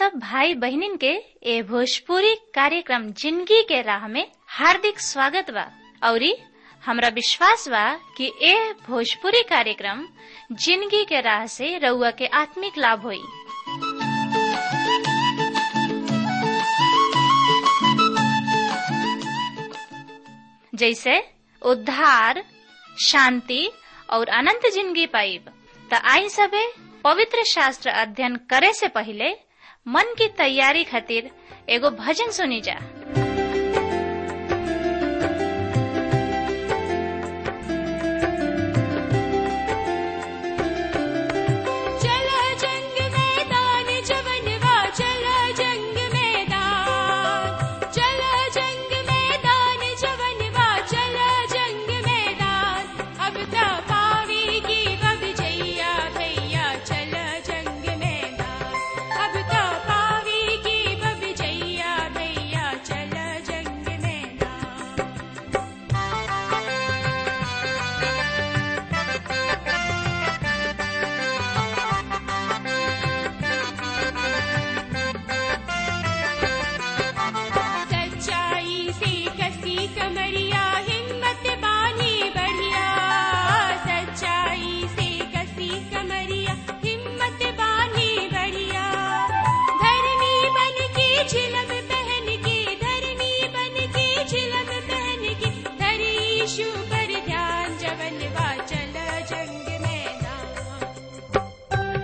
सब भाई बहनिन के ए भोजपुरी कार्यक्रम जिंदगी के राह में हार्दिक स्वागत बा औरी हमरा विश्वास बा कि ए भोजपुरी कार्यक्रम जिंदगी के राह से रउआ के आत्मिक लाभ होई जैसे उद्धार शांति और अनंत जिंदगी पाइब त आई सबे पवित्र शास्त्र अध्ययन करे से पहले मन की तैयारी खातिर एगो भजन सुनी जा चला जंग मैदान जवनवा चला जंग मैदान चला जंग मैदान जवनवा चला जंग मैदान अब त पावेगी अब जैया भैया चला जंग मैदान अब त पावेगी अब जैया भैया चला जंग मैदान सच्चाई से कसी कमरिया हिम्मत बानी बढ़िया सच्चाई से कसी कमरिया हिम्मत बानी बढ़िया धरनी बन के झिलम पहन के धरनी बन के झिलम पहन के धरी यीशु पर ध्यान जवनवा चल जंग मैदान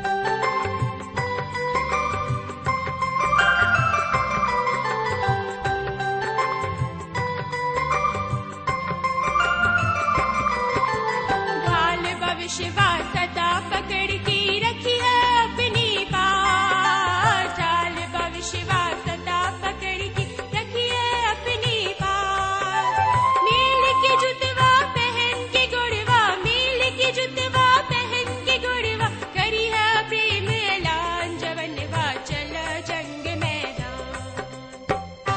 ढाल भविष्य सदा पकड़ के रखी है अपनी बात ढाल भविष्य सदा पकड़ के रखी है अपनी बात मील के जुतवा पहन के गुड़वा मील के जुतवा पहन के गुड़वा करी है प्रेम ऐलान जवनवा चल जंग मैदान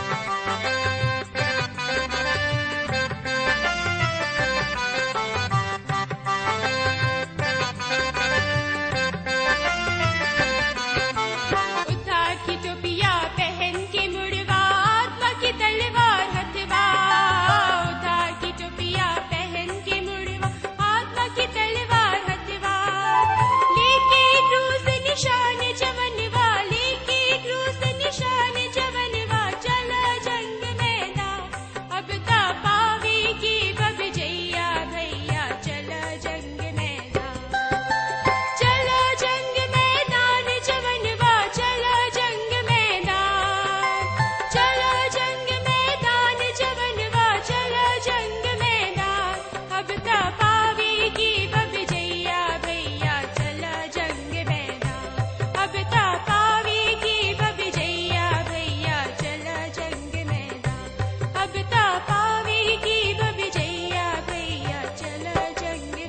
उद्धार की टोपिया पहन के मुड़वा आत्मा की तलवार हथवा उद्धार की टोपिया पहन के मुड़वा आत्मा की तलवार हथवा लेके क्रूस निशान जवनवा लेके क्रूस निशान जवनवा चला जंग मैदान अब ता पावेगी बब जैया भैया चला जंग मैदान चला जंग मैदान जवनवा चला जंग मैदान चला जंग मैदान जवनवा चला जंग मैदान अब ता पावेगी बब जैया भैया चला जंग मैदान अब ता पावेगी बब जैया भैया चला जंग मैदान अब ता पावेगी बब जैया भैया चला जंग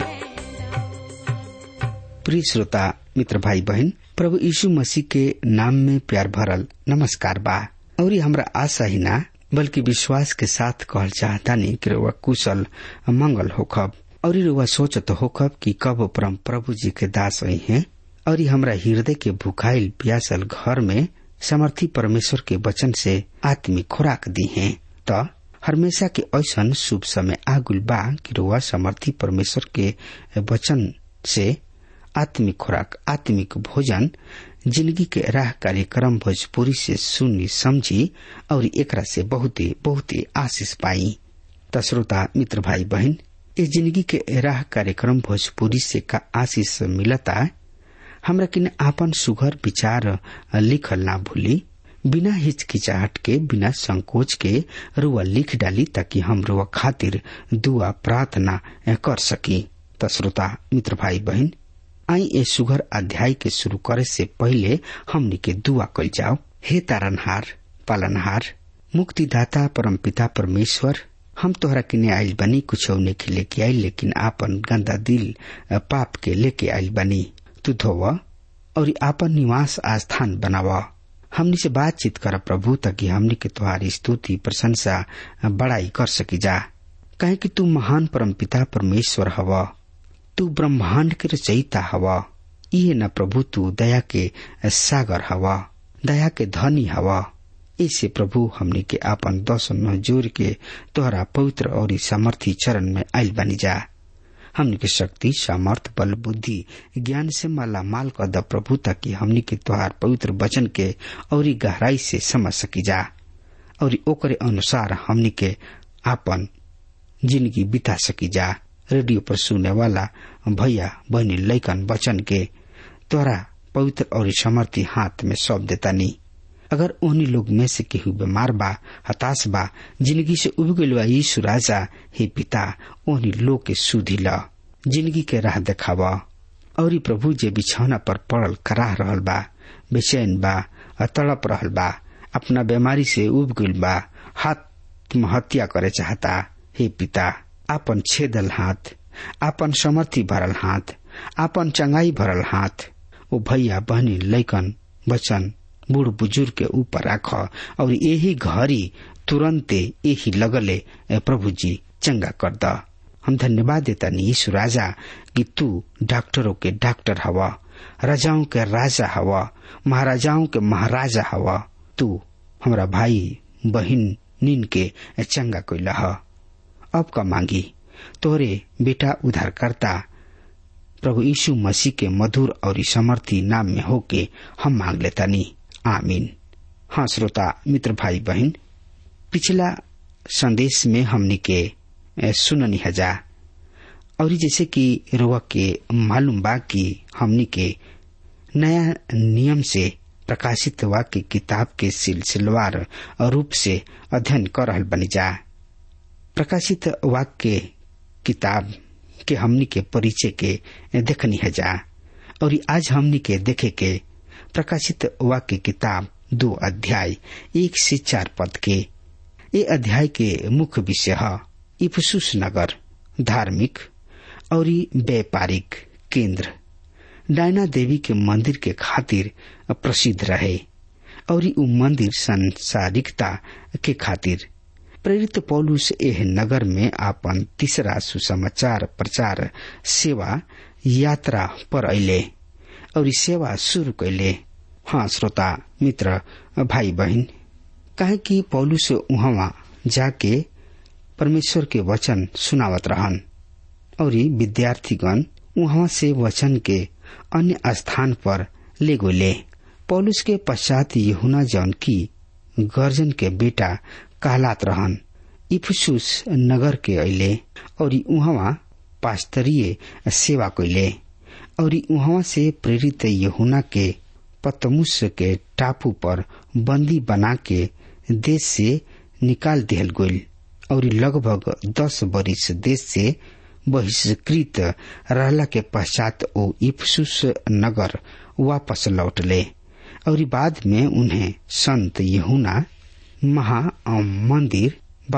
मैदान प्रिय श्रोता मित्र भाई बहन प्रभु यीशु मसीह के नाम में प्यार भरल नमस्कार बा और हमरा आशा ही ना बल्कि विश्वास के साथ कहल चाहता नहीं कि रउआ कुशल मंगल होखब और रउआ सोचत होखब कि कब परम प्रभु जी के दास आई हैं और ई हमरा हृदय के भुखाइल प्यासल घर में समर्थी परमेश्वर के वचन से आत्मिक खुराक दी हैं त हमेशा के ऐसन शुभ समय आगुल बा कि रउआ समर्थी परमेश्वर के वचन से आत्मिक खुराक आत्मिक भोजन जिंदगी के राह कार्यक्रम भोजपुरी से सुनी समझी और एकरा से बहुते बहुते आशीष पाई त श्रोता मित्र भाई बहन इस जिंदगी के राह कार्यक्रम भोजपुरी से का आशीष मिलता हमरा किन आपन सुघर विचार लिखल ना भूली बिना हिचकिचाहट के बिना संकोच के रुआ लिख डाली ताकि हम रुआ खातिर दुआ प्रार्थना कर सकी त श्रोता मित्र भाई बहन आई ए सुघर अध्याय के शुरू करे से पहले हमनी के दुआ कल जाओ हे तारनहार पालनहार मुक्तिदाता परमपिता परमेश्वर हम तोहरा किने आइल बनी कुछ के लेके आइल लेकिन आपन गंदा दिल पाप के लेके आइल बनी तू धोव और आपन निवास आस्थान बनाव हमनी से बातचीत कर प्रभु ताकि हमनी के तुम्हारी स्तुति प्रशंसा बड़ाई कर सकी जा कहे कि तू महान परमपिता परमेश्वर हवा तू ब्रह्मांड के रचयिता हवा इहे न प्रभु तू दया के सागर हवा दया के धनी हवा ऐसे प्रभु हमनी के आपन दस नौ जोर के तोहरा पवित्र और सामर्थी चरण में आयल बनी जा हमनी के शक्ति सामर्थ बल बुद्धि ज्ञान से माला माल कर द प्रभु ताकि हमनी के तोहार पवित्र वचन के और गहराई से समझ सकी जा और ओकरे अनुसार हमनी के आपन जिंदगी बिता सकी जा रेडियो पर सुने वाला भैया बहनी लैकन वचन के तोरा पवित्र और समर्थी हाथ में सौंप देता नहीं अगर उन्हीं लोग में से केहू बीमार बा हताश बा जिंदगी से उब गईल बा यीशु राजा हे पिता उन्हीं लोग के सुधी ला जिंदगी के राह देखावा और प्रभु जे बिछौना पर पड़ल कराह रहल बा बेचैन बा तड़प रहल बा अपना बीमारी से उब गईल बा आत्महत्या करे चाहता हे पिता आपन छेदल हाथ आपन समर्थी भरल हाथ आपन चंगाई भरल हाथ ओ भैया बहनी लैकन बचन बूढ़ बुजुर्ग के ऊपर राख और यही घड़ी तुरंते यही लगले प्रभु जी चंगा कर द हम धन्यवाद देता यीशु राजा कि तू डॉक्टरों के डॉक्टर हवा राजाओं के राजा हवा महाराजाओं के महाराजा हवा तू हमरा भाई बहन नीन के चंगा कैला ह अब का मांगी तोरे बेटा उधार करता प्रभु यीशु मसीह के मधुर और समर्थी नाम में होके हम मांग लेता नी आमीन हाँ श्रोता मित्र भाई बहन पिछला संदेश में हमने के सुननी हजा और जैसे कि रोआ के मालूम बा कि हमनी के नया नियम से प्रकाशित वाक्य किताब के सिलसिलेवार रूप से अध्ययन कर रहल बनी जा प्रकाशित वाक्य किताब के हमनी के परिचय के देखनी है जा और आज हमनी के देखे के प्रकाशित वाक्य किताब दो अध्याय एक से चार पद के ये अध्याय के मुख्य विषय है इफसुस नगर धार्मिक और व्यापारिक केंद्र डायना देवी के मंदिर के खातिर प्रसिद्ध रहे और उ मंदिर संसारिकता के खातिर प्रेरित पौलुस एह नगर में आपन तीसरा सुसमाचार प्रचार सेवा यात्रा पर अले और सेवा शुरू कैले हाँ श्रोता मित्र भाई बहन काहे कि पौलुस उहवा जाके परमेश्वर के वचन सुनावत रहन और विद्यार्थीगण वहां से वचन के अन्य स्थान पर ले गोले पौलुस के पश्चात यहुना जौन की गर्जन के बेटा कहलात रहन इफसुस नगर के अले और उहवा पास्तरीय सेवा कैले और उहवा से प्रेरित यहुना के पतमुस के टापू पर बंदी बना के देश से निकाल दिहल गईल और लगभग दस बरिस देश से बहिष्कृत रहला के पश्चात ओ इफसुस नगर वापस लौटले और बाद में उन्हें संत यहुना महा मंदिर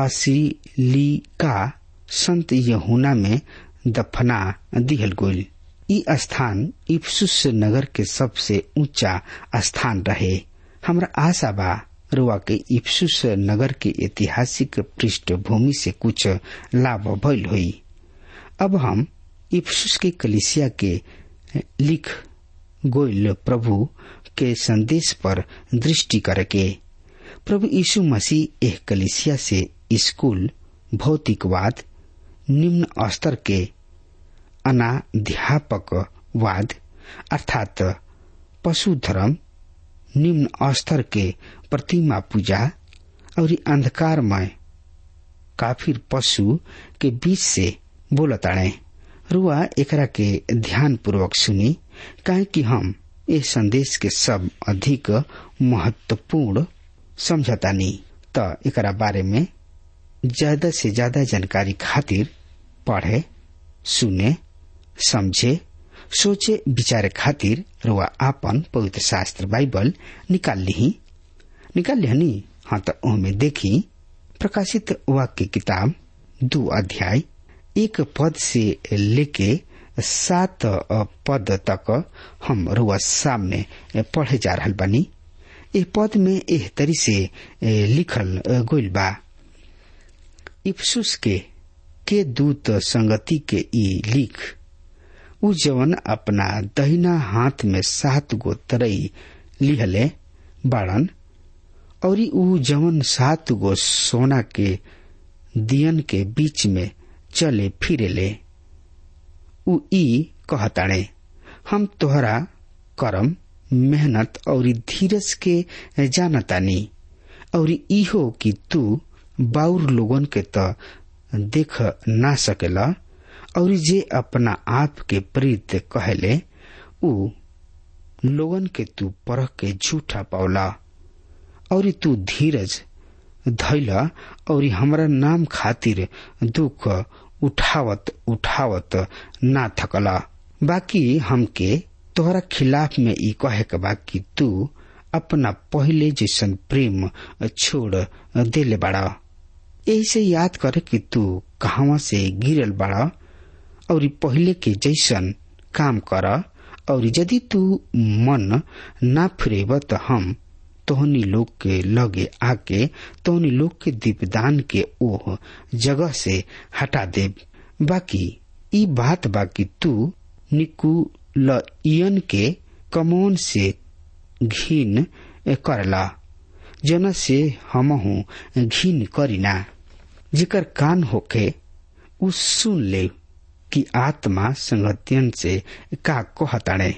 बासिलिका संत यहुना में दफना दिहल गईल ई स्थान इफसुस नगर के सबसे ऊंचा स्थान रहे हमरा आशा बा रुआ के इफसुस नगर के ऐतिहासिक पृष्ठभूमि से कुछ लाभ भइल हुई अब हम इफसुस के कलिसिया के लिख गोयल प्रभु के संदेश पर दृष्टि करके प्रभु यीशु मसीह एक कलिसिया से स्कूल भौतिकवाद निम्न स्तर के अनाध्यापकवाद अर्थात पशु धर्म निम्न स्तर के प्रतिमा पूजा और अंधकारमय काफिर पशु के बीच से बोलताड़े रुआ एकरा के ध्यान पूर्वक सुनी काहे कि हम इस संदेश के सब अधिक महत्वपूर्ण समझतानी त एकरा बारे में ज्यादा से ज्यादा जानकारी खातिर पढ़े सुने समझे सोचे विचारे खातिर रुआ आपन पवित्र शास्त्र बाइबल निकाल ली निकाल लिहनी हाँ तो ओमे देखी प्रकाशित वाक्य किताब दो अध्याय एक पद से लेके सात पद तक हम रुआ सामने पढ़े जा रहा बानी ए पद में एह तरी से लिखल गोइल बा इफ्सुस के के दूत संगति के ई लिख उ जवन अपना दहिना हाथ में सात गो तरई लिहले बाड़न और ऊ जवन सात गो सोना के दियन के बीच में चले फिरे ले ऊ ई कहताणे हम तोहरा करम मेहनत और धीरज के जानतानी और इहो कि तू बाउर लोगन के त देख ना सकेला और जे अपना आप के प्रीत कहले ऊ लोगन के तू परख के झूठा पावला और तू धीरज धैला और हमरा नाम खातिर दुख उठावत उठावत ना थकला बाकी हमके तोहरा खिलाफ में ई कहे के बा कि तू अपना पहले जैसन प्रेम छोड़ देले बाड़ा ऐसे याद करे कि तू कहवा से गिरल बाड़ा और पहले के जैसन काम कर और यदि तू मन ना फिरेब तो हम तोहनी लोग के लगे आके तोहनी लोग के दीपदान के ओह जगह से हटा दे बाकी ई बात बाकी तू निकुलयन के कमोन से घिन करला जना से हमहू घिन करीना जेकर कान होके उ सुन ले कि आत्मा संगतियन से का कहताणे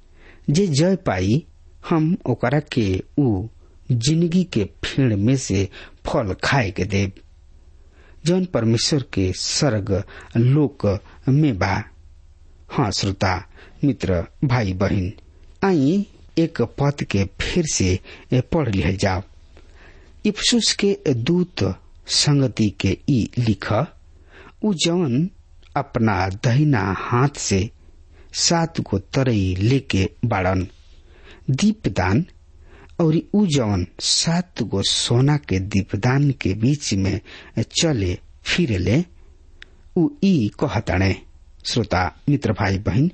जे जय पाई हम ओकरा के उ जिंदगी के फेड़ में से फल खाए के देव जौन परमेश्वर के सर्ग लोक में बा हाँ श्रोता मित्र भाई बहन आई एक पद के फिर से पढ़ लिया जाओ इफ्सुस के दूत संगति के ई लिख उ जवन अपना दहिना हाथ से सात गो तरई लेके बाड़न दीपदान और उ जवन सात गो सोना के दीपदान के बीच में चले फिरले उ ई कहताणे श्रोता मित्र भाई बहन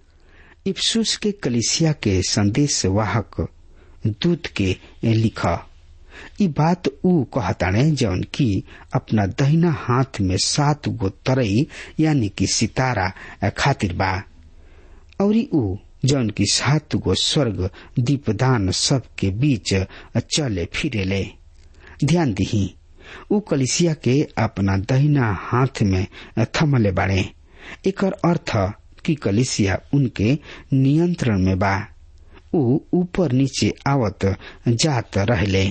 इफ्सुस के कलिसिया के संदेश वाहक दूत के लिख ई बात ऊ कहताणे जौन की अपना दहिना हाथ में सात गो तरई यानी कि सितारा खातिर बा और ऊ जौन की सात गो स्वर्ग दीपदान सब के बीच चले फिरेले ध्यान दही ऊ कलिसिया के अपना दहिना हाथ में थमले बाड़े एकर अर्थ कि कलिसिया उनके नियंत्रण में बा ऊ ऊपर नीचे आवत जात रहले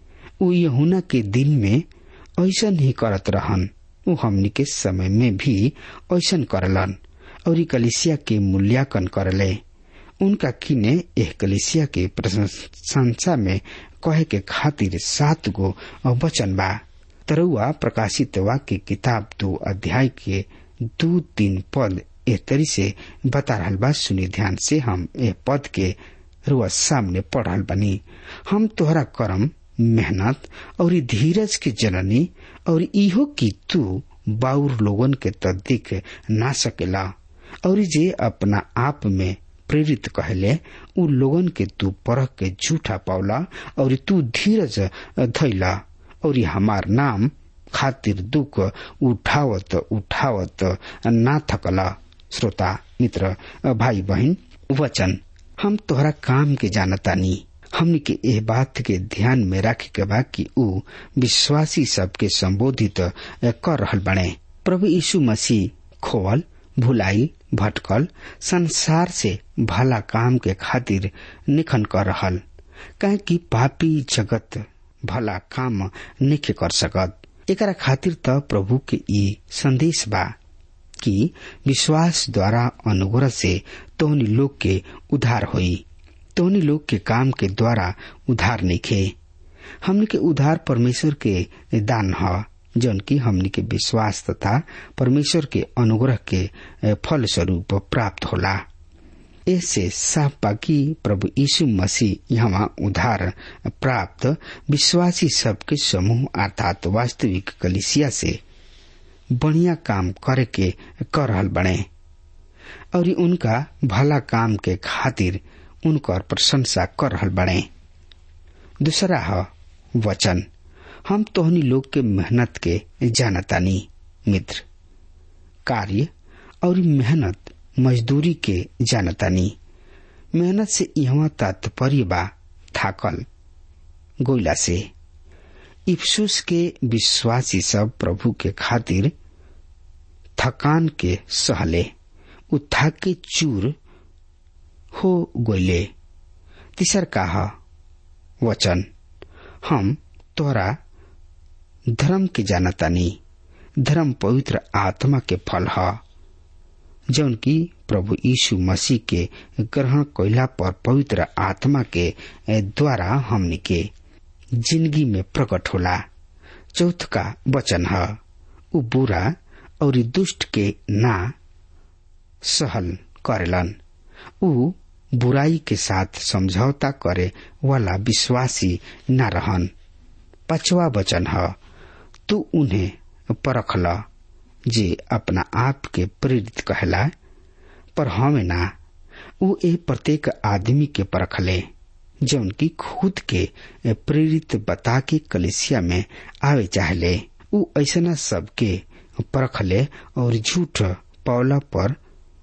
ऊ यहुना के दिन में ऐसन ही करत रहन ऊ हमनी के समय में भी ऐसन करलन और ई कलिसिया के मूल्यांकन करले उनका किने एह कलिसिया के प्रशंसा में कहे के खातिर सात गो वचन बा तरुआ प्रकाशित वाक्य किताब दो अध्याय के दो तीन पद एह तरी से बता रहल बा सुनी ध्यान से हम एह पद के रुआ सामने पढ़ रहल बनी हम तोहरा करम मेहनत और धीरज के जननी और इहो कि तू बाउर लोगन के त दिख ना सकेला और जे अपना आप में प्रेरित कहले उ लोगन के तू परख के झूठा पावला और तू धीरज धैला और हमार नाम खातिर दुख उठावत उठावत ना थकला श्रोता मित्र भाई बहन वचन हम तोहरा काम के जानतानी हमनी के एह बात के ध्यान में रखे के बा कि ऊ विश्वासी सबके संबोधित कर रहल बने प्रभु यीशु मसीह खोवल भुलाई भटकल संसार से भला काम के खातिर निखन कर रहल कहे कि पापी जगत भला काम निखे कर सकत एकरा खातिर त प्रभु के ई संदेश बा कि विश्वास द्वारा अनुग्रह से तोहनी लोग के उधार होई तोहनी लोग के काम के द्वारा उधार निखे हमने के उधार परमेश्वर के दान ह जौन की हमनी के विश्वास तथा परमेश्वर के अनुग्रह के फल स्वरूप प्राप्त होला ऐसे साफ बाकी प्रभु यीशु मसीह यहाँ उधार प्राप्त विश्वासी सबके समूह अर्थात वास्तविक कलिसिया से बढ़िया काम करे के कर रहल बने और उनका भला काम के खातिर उनकर प्रशंसा कर रहल बने दूसरा है वचन हम तोहनी लोग के मेहनत के जानतानी मित्र कार्य और मेहनत मजदूरी के जानतानी मेहनत से यहाँ तात्पर्य बा थाकल गोइला से इफ्सुस के विश्वासी सब प्रभु के खातिर थकान के सहले उ थक के चूर हो गोले तीसर काह वचन हम तोरा धर्म के जानतानी धर्म पवित्र आत्मा के फल ह जौन की प्रभु यीशु मसीह के ग्रहण कैला पर पवित्र आत्मा के द्वारा हमनी के जिंदगी में प्रकट होला चौथ का वचन है उ बुरा और दुष्ट के ना सहल करेलन उ बुराई के साथ समझौता करे वाला विश्वासी न रहन पांचवा वचन है तू उन्हें परखला जे अपना आप के प्रेरित कहला पर हमें ना वो ए प्रत्येक आदमी के परखले जौन की खुद के प्रेरित बता के कलिसिया में आवे चाहले उ ऐसा सबके परखले और झूठ पौला पर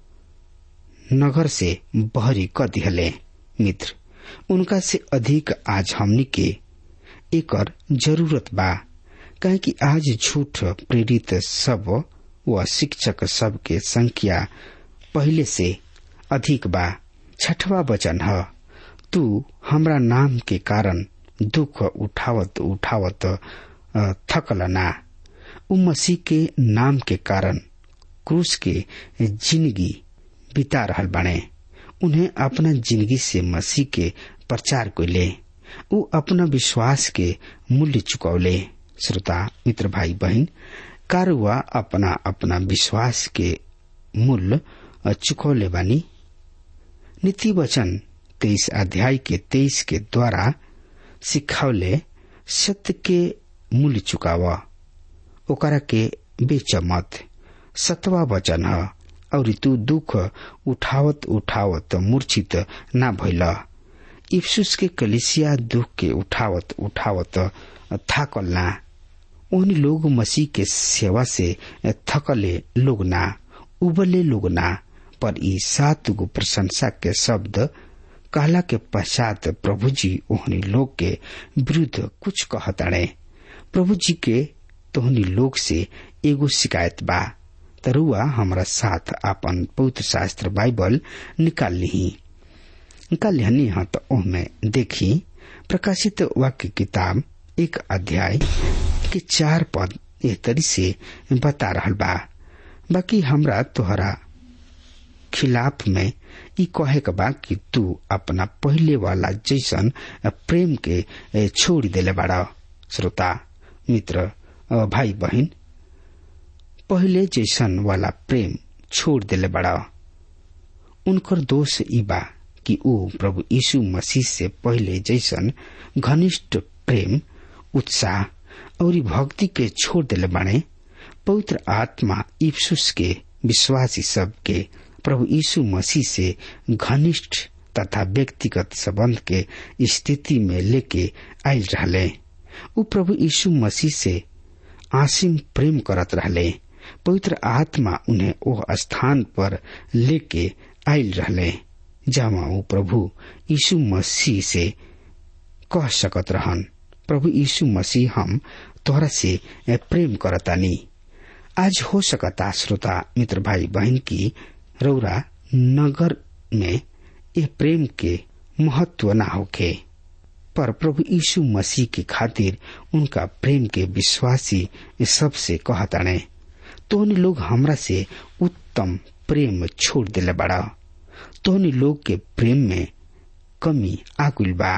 नगर से बहरी क दिहले मित्र उनका से अधिक आज हमनी के एकर जरूरत बा कहे कि आज झूठ प्रेरित सब व शिक्षक सब के संख्या पहले से अधिक बा छठवा वचन है तू हमरा नाम के कारण दुख उठावत उठावत थकल ना उ मसीह के नाम के कारण क्रूस के जिंदगी बिता रहल बने उन्हें अपना जिंदगी से मसीह के प्रचार को ले उ अपना विश्वास के मूल्य चुकौले श्रोता मित्र भाई बहन कारुआ अपना अपना विश्वास के मूल्य चुकौले बानी नीति वचन तेईस अध्याय के तेईस के द्वारा सिखावले सत्य के मूल्य चुकावा ओकरा के बेच मत सतवा वचन है और तू दुख उठावत उठावत मूर्छित ना भइल इफ्सुस के कलिसिया दुख के उठावत उठावत थाकल ना उन लोग मसीह के सेवा से थकले लोग ना उबले लोग ना पर ई सात गो प्रशंसा के शब्द कहला के पश्चात प्रभु जी ओहनी लोग के विरुद्ध कुछ कहताड़े प्रभु जी के तोहनी लोग से एगो शिकायत बा तरुआ हमारा साथ अपन पवित्र शास्त्र बाइबल निकाल ली निकाल लिहनी हाँ तो ओहमे देखी प्रकाशित वाक्य किताब एक अध्याय के चार पद एह तरी से बता रहल बा बाकी हमरा तोहरा खिलाफ में ई कहे के बा कि तू अपना पहले वाला जैसन प्रेम के छोड़ देले बाड़ा श्रोता मित्र भाई बहन पहले जैसन वाला प्रेम छोड़ देले बड़ा उनकर दोष ई बा कि ऊ प्रभु यीशु मसीह से पहले जैसन घनिष्ठ प्रेम उत्साह और भक्ति के छोड़ देले बाड़े पवित्र आत्मा इफ्सुस के विश्वासी सब के प्रभु यीशु मसीह से घनिष्ठ तथा व्यक्तिगत संबंध के स्थिति में लेके आयल रहले ऊ प्रभु यीशु मसीह से आसिम प्रेम करत रहले पवित्र आत्मा उन्हें ओह स्थान पर लेके आयल रहले जहाँ वो प्रभु यीशु मसीह से कह सकत रहन प्रभु यीशु मसीह हम तोहरा से प्रेम करतानी आज हो सकता श्रोता मित्र भाई बहन की रौरा नगर में ये प्रेम के महत्व ना होखे पर प्रभु यीशु मसीह के खातिर उनका प्रेम के विश्वासी सबसे कहताने तोहनी लोग हमरा से उत्तम प्रेम छोड़ दिले बड़ा तोहनी लोग के प्रेम में कमी आकुल बा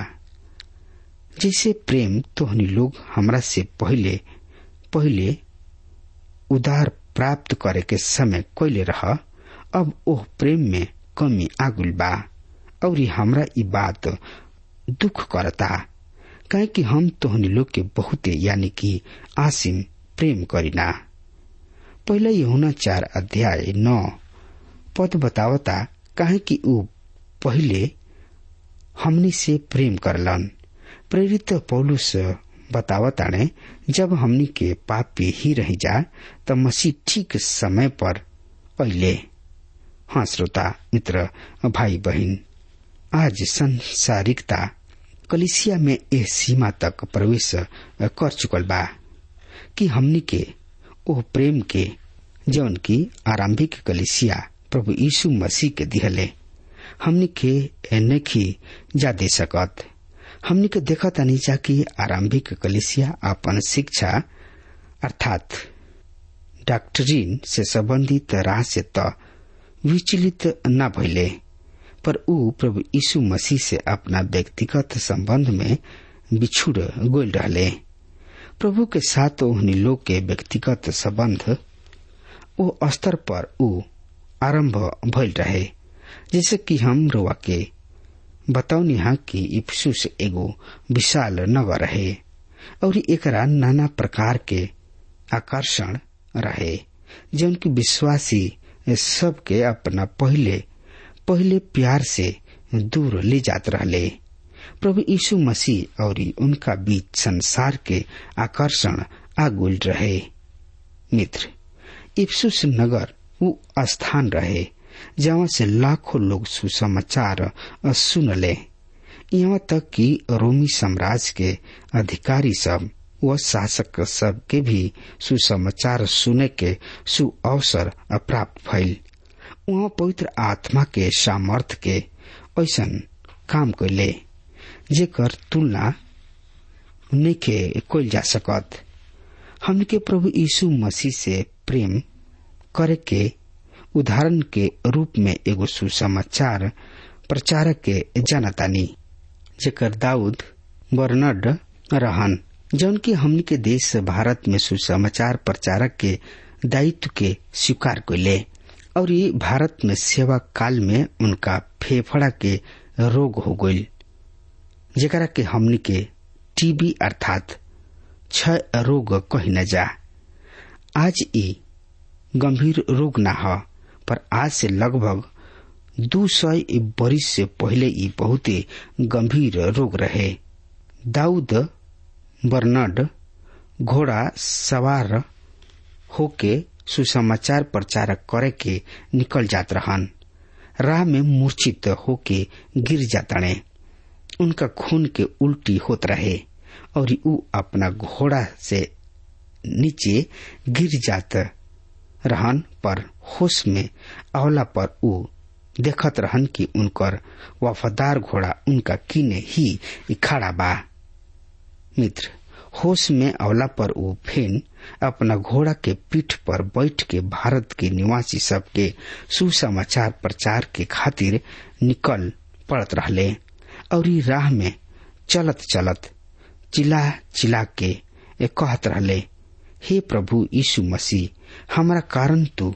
जैसे प्रेम तोहनी लोग हमरा से पहले पहले उदार प्राप्त करे के समय कैले रह अब ओह प्रेम में कमी आगुल बा और हमरा ई बात दुख करता काहे कि हम तोहनी लोग के बहुते यानी कि आसिम प्रेम करीना पहले यहुना चार अध्याय नौ पद बतावता काहे कि ऊ पहले हमनी से प्रेम करलन प्रेरित पौलुस बतावताणे जब हमनी के पापी ही रह जा त मसीह ठीक समय पर अले हाँ श्रोता मित्र भाई बहन आज संसारिकता कलिसिया में एह सीमा तक प्रवेश कर चुकल बा कि हमनी के ओह प्रेम के जौन की आरंभिक कलिसिया प्रभु यीशु मसीह के दिहले हमनी के नहीं जा दे सकत हमनी के देखत नहीं जा कि आरंभिक कलिसिया अपन शिक्षा अर्थात डॉक्टरीन से संबंधित राह से त विचलित न भइले पर ऊ प्रभु यीशु मसीह से अपना व्यक्तिगत संबंध में बिछुड़ गोल रहले प्रभु के साथ ओहनी लोग के व्यक्तिगत संबंध ओ स्तर पर ऊ आरंभ भइल रहे जैसे कि हम रोआ के बताउनी हा कि इफ्सुस एगो विशाल नगर रहे और एकरा नाना प्रकार के आकर्षण रहे जौन की विश्वासी सबके अपना पहले पहले प्यार से दूर ले जात रहले प्रभु यीशु मसीह और उनका बीच संसार के आकर्षण आगुल रहे मित्र इफ्सुस नगर वो स्थान रहे जहाँ से लाखों लोग सुसमाचार सुनले यहाँ तक कि रोमी साम्राज्य के अधिकारी सब व शासक सब के भी सुसमाचार सुने के सुअवसर प्राप्त भइल वहाँ पवित्र आत्मा के सामर्थ के ऐसा काम कैले जेकर तुलना नइखे कइल जा सकत हमन के प्रभु यीशु मसीह से प्रेम करे के उदाहरण के रूप में एगो सुसमाचार प्रचारक के जानतानी जेकर दाऊद बर्नड रहन जौन की हमनी के देश भारत में सुसमाचार प्रचारक के दायित्व के स्वीकार कैले और ये भारत में सेवा काल में उनका फेफड़ा के रोग हो गईल जेकरा के हमनी के टीबी अर्थात क्षय रोग कही न जा आज ई गंभीर रोग न ह पर आज से लगभग दू सौ बरिस से पहले ई बहुत गंभीर रोग रहे दाऊद बर्नड घोड़ा सवार होके सुसमाचार प्रचारक करे के निकल जात रहन राह में मूर्छित होके गिर जातने उनका खून के उल्टी होत रहे और ऊ अपना घोड़ा से नीचे गिर जात रहन पर होश में आवला पर ऊ देखत रहन कि उनकर वफादार घोड़ा उनका किने ही खड़ा बा मित्र होश में आवला पर वो फेन अपना घोड़ा के पीठ पर बैठ के भारत के निवासी सबके सुसमाचार प्रचार के खातिर निकल पड़त रहले और ई राह में चलत चलत चिल्ला चिल्ला के कहत रहले हे प्रभु यीशु मसीह हमारा कारण तू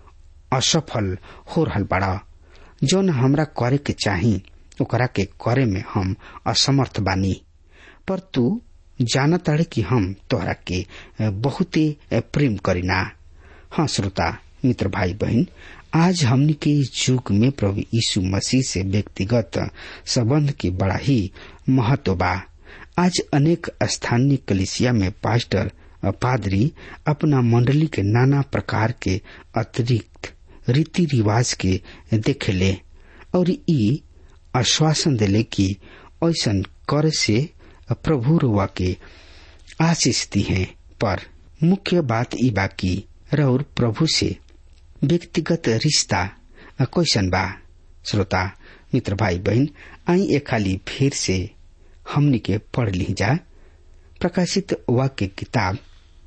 असफल हो रहल बड़ा जौन हमरा करे के चाही ओकरा के करे में हम असमर्थ बानी पर तू जाना ताड़े कि हम तोहरा के बहुते प्रेम करीना हाँ श्रोता मित्र भाई बहन आज हमनी के युग में प्रभु यीशु मसीह से व्यक्तिगत संबंध की बड़ा ही महत्व बा आज अनेक स्थानीय कलिसिया में पास्टर पादरी अपना मंडली के नाना प्रकार के अतिरिक्त रीति रिवाज के देखेले और ई आश्वासन दिले कि ऐसा कर से प्रभु रुआ के आशीष दी है पर मुख्य बात ई बा कि रौर प्रभु से व्यक्तिगत रिश्ता कैसन बा श्रोता मित्र भाई बहन आई ए खाली फिर से हमनी के पढ़ ली जा प्रकाशित वाक्य किताब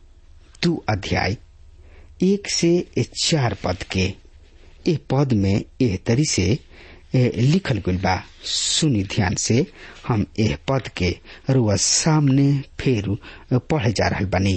दू अध्याय एक से चार पद के ए पद में एह तरी से ए, लिखल गइल बा सुनी ध्यान से हम एह पद के रुआ सामने फेर पढ़े जा रहल बानी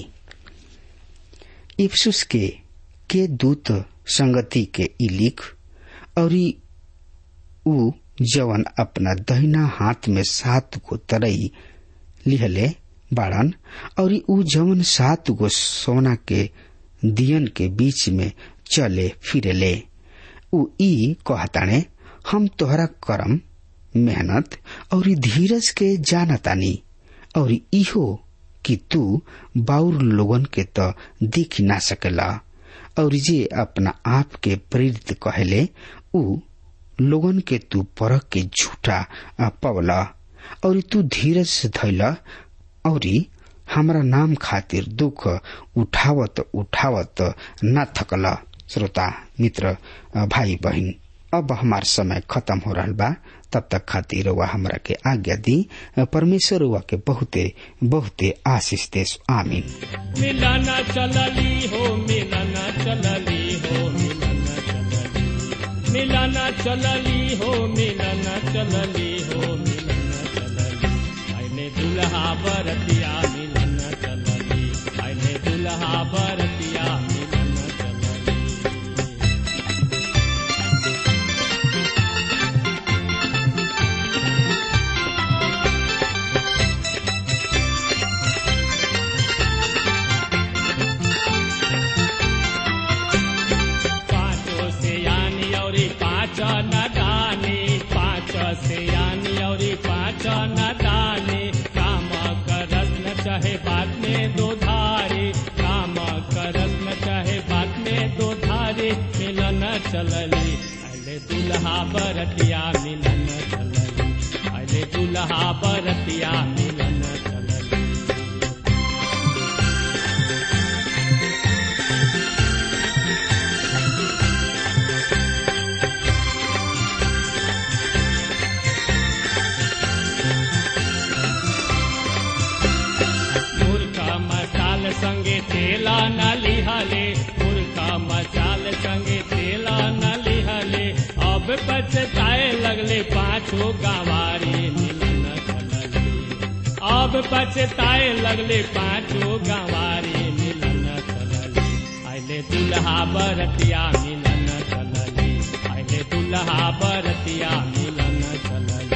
इफ्सुस के के दूत संगति के ई लिख और ऊ जवन अपना दहिना हाथ में सात गो तरई लिहले बाड़न और ऊ जवन सात गो सोना के दियन के बीच में चले फिरेले ऊ ई कहताने हम तोहरा करम मेहनत और धीरज के जानतानी और इहो कि तू बाउर लोगन के तो दिख ना सकेला और जे अपना आप के प्रेरित कहले ऊ लोगन के तू परख के झूठा पवला और तू धीरज धैल और हमारा नाम खातिर दुख उठावत उठावत न थकल श्रोता मित्र भाई बहन अब हमार समय खत्म हो रहा बा तब तक खातिर वह हमरा के आज्ञा दी परमेश्वर वह के बहुते बहुते आशीष देश आमीन मिलन चलली हो मिलन चलली हो मिलन चलली मिलन चलली हो मिलन चलली हो मिलन चलली आइले दुल्हा बरतिया मिलन चलली आइले दुल्हा बरतिया मिलन चलली पाँचों से यानी और पाँच न दानी पाँच से यानी और पाँच न दानी काम करस न चाहे बात में दो धारे काम करस न चाहे बात में दो धारे मिलन चलली अले दुल्हा बरतिया मिलन चलली अले दुल्हा बरतिया मिलन चलली मुर्खा मसाल संगे तेला न लिहले मुर्खा मसाल संगे तेला न लिहले अब पछताए लगले पाछो गंवारी मिलन चलली अब पछताए लगले पाछो गंवारी मिलन चलली आइले दुल्हा बरतिया मिलन चलली आइले दुल्हा बरतिया मिलन चलली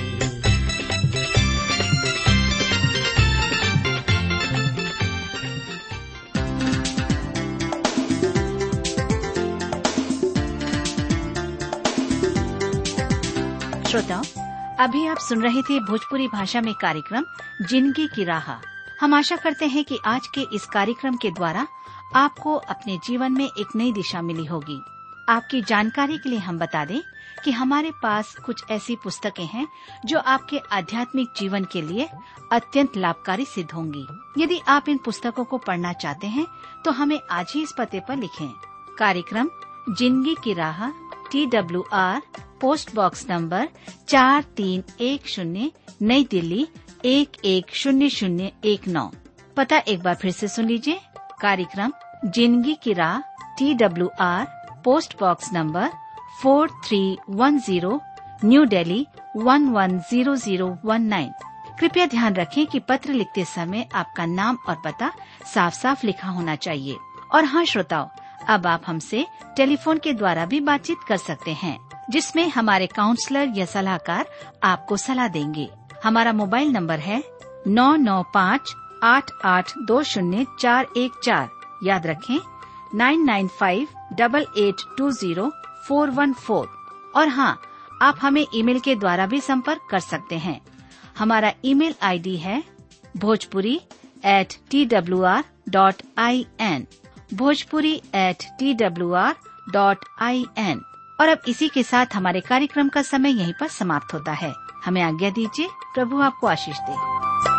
श्रोताओं अभी आप सुन रहे थे भोजपुरी भाषा में कार्यक्रम जिंदगी की राह हम आशा करते हैं कि आज के इस कार्यक्रम के द्वारा आपको अपने जीवन में एक नई दिशा मिली होगी आपकी जानकारी के लिए हम बता दें कि हमारे पास कुछ ऐसी पुस्तकें हैं जो आपके आध्यात्मिक जीवन के लिए अत्यंत लाभकारी सिद्ध होंगी यदि आप इन पुस्तकों को पढ़ना चाहते हैं तो हमें आज ही इस पते पर लिखें कार्यक्रम जिंदगी की राह T W R post box number चार तीन एक शून्य नई दिल्ली एक एक शून्य शून्य एक नौ पता एक बार फिर से सुन लीजिए कार्यक्रम जिंदगी की राह T W R post box number four three one zero new Delhi one one zero zero one nine कृपया ध्यान रखें कि पत्र लिखते समय आपका नाम और पता साफ साफ लिखा होना चाहिए और हाँ श्रोताओं अब आप हमसे टेलीफोन के द्वारा भी बातचीत कर सकते हैं जिसमें हमारे काउंसलर या सलाहकार आपको सलाह देंगे हमारा मोबाइल नंबर है नौ नौ पाँच आठ आठ दो शून्य चार एक चार याद रखें nine nine five double eight two zero four one four और हाँ आप हमें ईमेल के द्वारा भी संपर्क कर सकते हैं हमारा ईमेल आईडी है Bhojpuri at T W R dot I N Bhojpuri at T W R dot I N और अब इसी के साथ हमारे कार्यक्रम का समय यहीं पर समाप्त होता है हमें आज्ञा दीजिए प्रभु आपको आशीष दे